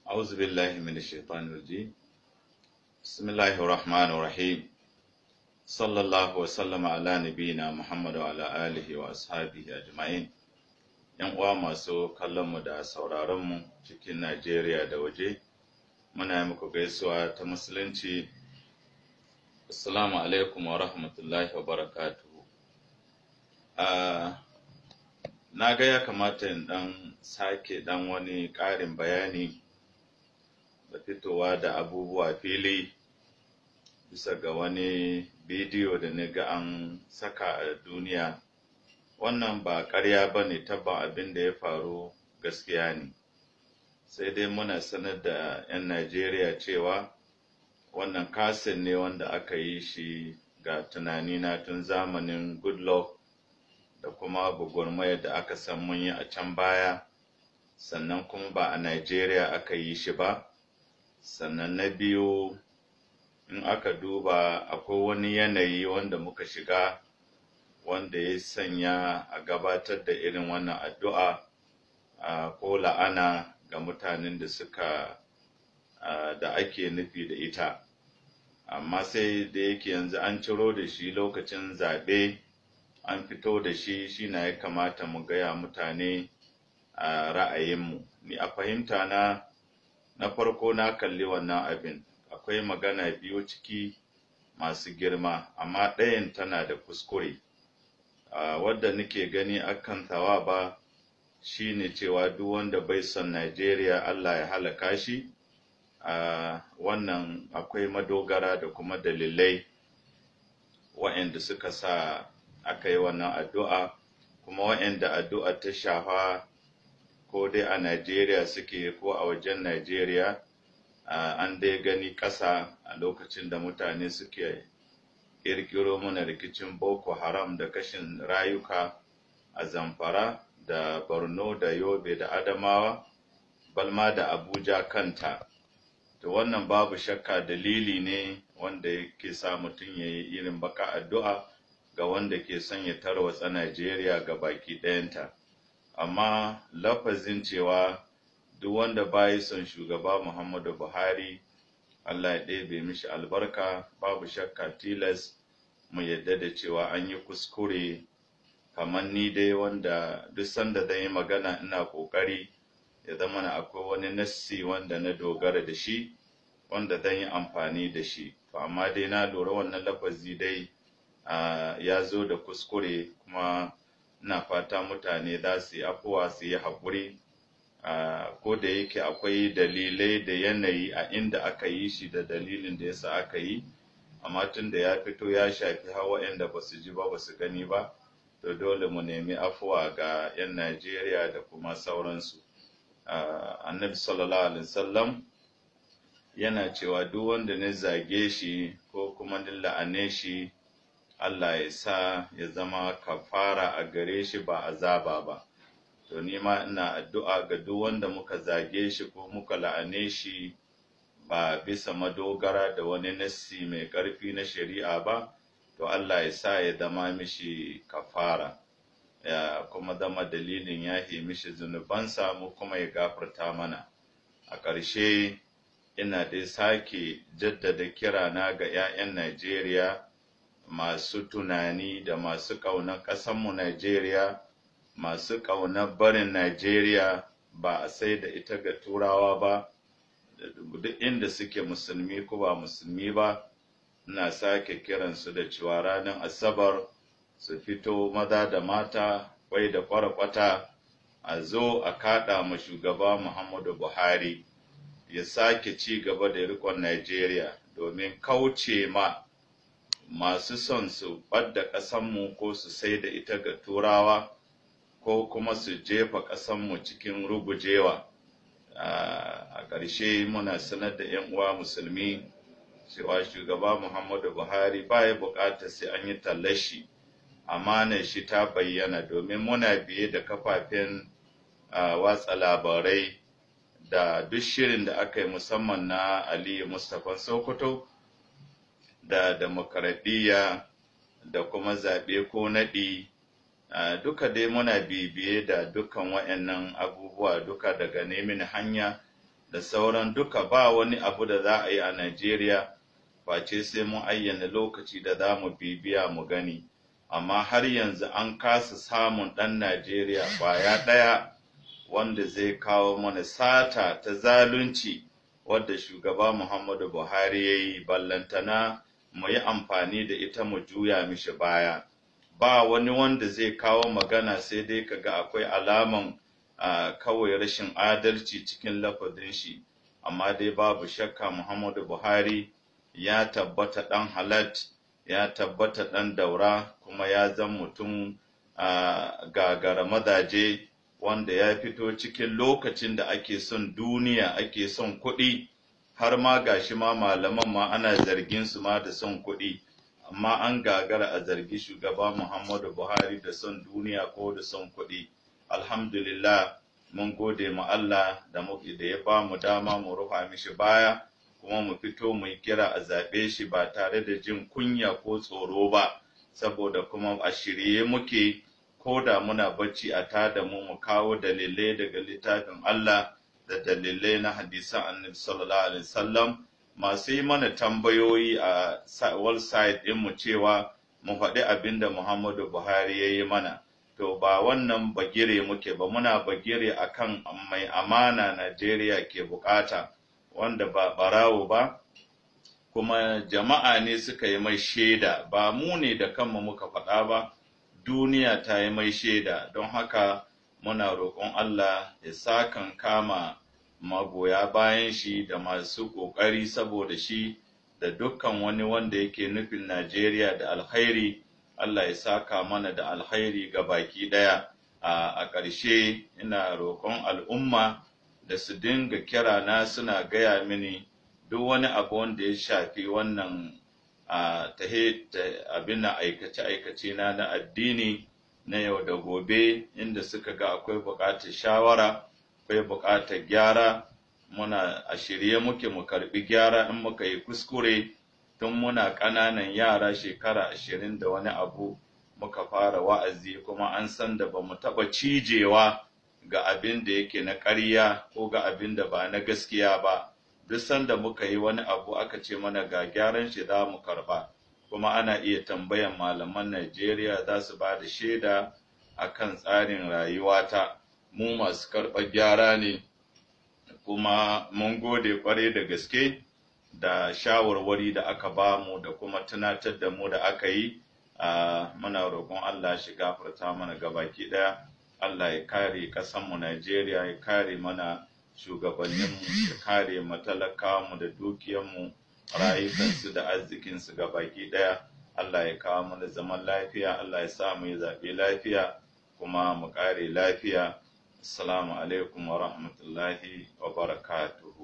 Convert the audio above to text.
أعوذ بالله من الشيطان الرجيم بسم الله الرحمن الرحيم صلى الله وسلم على نبينا محمد وعلى آله وأصحابه أجمعين ‘Yan uwa masu kallonmu da sauraronmu cikin Najeriya da waje, muna yi muku gaisuwa ta Musulunci, Assalamu alaikum wa rahmatullahi wa barakatuhu. Na ga ya kamata in ɗan sake ɗan wani ƙarin bayani da fitowa da abubuwa fili bisa ga wani bidiyo da na ga an saka a duniya wannan ba ƙarya ba ne tabban abin da ya faru gaskiya ne sai dai muna sanar da 'yan najeriya cewa wannan kasin ne wanda aka yi shi ga tunani na tun zamanin goodluck da kuma gwagwarmayar da aka san mun yi a can baya sannan kuma ba a najeriya aka yi shi ba sannan na biyu in aka duba akwai wani yanayi wanda muka shiga wanda ya sanya a gabatar da irin wannan addu'a ko la'ana ga mutanen da suka da ake nufi da ita amma sai da yake yanzu an ciro da shi lokacin zaɓe an fito da shi shi na ya kamata mu gaya mutane a ra'ayinmu ni a fahimta na na farko na kalli wannan abin akwai magana biyu ciki masu girma amma ɗayan tana da kuskure uh, wadda nake gani akan tawa ba shine cewa duk wanda bai son Najeriya Allah ya halaka shi uh, wannan akwai madogara da kuma dalilai waɗanda suka sa aka yi wannan addu'a kuma waɗanda addu'a ta shafa ko dai a Najeriya suke ko a wajen Najeriya uh, an dai gani ƙasa a lokacin da mutane suke ƙirƙiro mana rikicin Boko Haram da kashin rayuka a Zamfara da Borno da Yobe da Adamawa balma da Abuja kanta. To wannan babu shakka dalili ne wanda yake sa mutum ya yi irin baka addu'a ga wanda ke son ya tarwatsa Najeriya ga baki ɗayanta. amma lafazin cewa duk wanda bayi son shugaba Muhammadu Buhari Allah ya ɗebe mishi albarka babu shakka tilas mu yadda da cewa an yi kuskure kamar ni dai wanda duk sanda zan yi magana ina ƙoƙari ya zama na akwai wani nassi wanda na dogara da shi wanda zan yi amfani da shi to amma dai na lura wannan lafazi dai ya zo da kuskure kuma ina fata mutane za su yi afuwa su yi haƙuri ko da yake akwai dalilai da yanayi a inda aka yi shi da dalilin da yasa aka yi amma tun da ya fito ya shafi hawa inda ba su ji ba ba su gani ba to dole mu nemi afuwa ga 'yan najeriya da kuma sauransu annabi sallallahu alaihi wasallam yana cewa duk wanda na zage shi ko kuma ni la'ane shi Allah ya sa ya zama kafara a gare shi ba azaba ba. To ni ma ina addu'a ga duk wanda muka zage shi ko muka la'ane shi ba bisa madogara da wani nassi mai ƙarfi na shari'a ba, to Allah ya sa ya zama mishi kafara, ya kuma zama dalilin yahe mishi zunubansa mu kuma ya gafarta mana. A ƙarshe ina dai sake jaddada kirana ga ‘ya'yan Najeriya. masu tunani da masu ƙaunar ƙasanmu Najeriya, masu ƙaunar barin Najeriya ba a sai da ita ga turawa ba, duk inda suke musulmi ko ba musulmi ba, ina sake kiransu da cewa ranar Asabar su fito maza da mata, kwai da kwata a zo a kaɗa ma shugaba Muhammadu Buhari ya sake ci gaba da riƙon Najeriya domin kauce ma masu son su ɓadda ƙasanmu ko su sai da ita ga turawa ko kuma su jefa ƙasanmu cikin rugujewa a ƙarshe muna sanar da 'yan uwa musulmi cewa shugaba muhammadu buhari ba ya buƙatar sai an yi tallashi amanar shi ta bayyana domin muna biye da kafafen watsa labarai da duk shirin da aka yi musamman na aliyu mustapha sokoto da demokaradiyya da kuma zaɓe ko naɗi duka dai muna bibiye da dukkan waɗannan abubuwa duka daga nemin hanya da sauran duka ba wani abu da za a yi a Najeriya face sai mun ayyana lokaci da za mu bibiya mu gani amma har yanzu an kasa samun ɗan Najeriya ƙwaya ɗaya wanda zai kawo mana sata ta zalunci wadda shugaba Muhammadu Buhari ya yi ballantana mu yi amfani da ita mu juya mishi baya. Ba wani wanda zai kawo magana sai dai kaga akwai alaman uh, kawai rashin adalci cikin lafazin shi, amma dai babu shakka Muhammadu Buhari ya tabbata ɗan halat, ya tabbata ɗan daura, kuma ya zan mutum uh, gagara mazaje. wanda ya fito cikin lokacin da ake son duniya ake son kuɗi har ma gashi ma malaman ma ana zargin su ma da son kuɗi amma an gagara a zargi shugaba Muhammadu Buhari da son duniya ko da son kuɗi alhamdulillah mun gode ma Allah da muke da ya ba mu dama mu rufa mishi baya kuma mu fito mu kira a zaɓe shi ba tare da jin kunya ko tsoro ba saboda kuma a shirye muke ko da muna bacci a tada mu mu kawo dalilai daga littafin Allah da dalilai na hadisan annabi sallallahu alaihi wasallam masu yi mana tambayoyi a website din mu cewa mu faɗi abin da Muhammadu Buhari ya yi mana to ba wannan bagire muke ba muna bagire akan mai amana Najeriya ke bukata wanda ba barawo ba kuma jama'a ne suka yi mai shaida ba mu ne da kanmu muka faɗa ba duniya ta yi mai shaida don haka muna roƙon Allah ya sakan kama magoya bayan shi da masu ƙoƙari saboda shi da dukkan wani wanda yake nufin Najeriya da alkhairi Allah ya saka mana da alkhairi ga baki ɗaya a ƙarshe ina roƙon al'umma da su dinga kira na suna gaya mini duk wani abu wanda ya shafi wannan a tahe abin na aikace-aikace na na addini na yau da gobe inda suka ga akwai buƙatar shawara akwai buƙatar gyara muna a shirye muke mu karɓi gyara in muka yi kuskure tun muna ƙananan yara shekara ashirin da wani abu muka fara wa'azi kuma an san da ba mu taɓa cijewa ga abin da yake na ƙarya ko ga abin da ba na gaskiya ba duk sanda muka yi wani abu aka ce mana ga gyaran shi za mu karba kuma ana iya tambayan malaman Najeriya za su ba da shaida a kan tsarin rayuwata mu masu karɓar gyara ne kuma mun gode kwarai da gaske da shawarwari da aka ba mu da kuma tunatar da mu da aka yi muna roƙon Allah shi gafarta mana gabaki ɗaya Allah ya kare ƙasanmu Najeriya ya kare mana shugabanninmu ya kare matalakamu da dukiyanmu rayukansu da arzikinsu ga baki ɗaya Allah ya kawo mana zaman lafiya Allah ya sa mu yi zaɓe lafiya kuma mu ƙare lafiya assalamu alaikum wa rahmatullahi wa barakatuh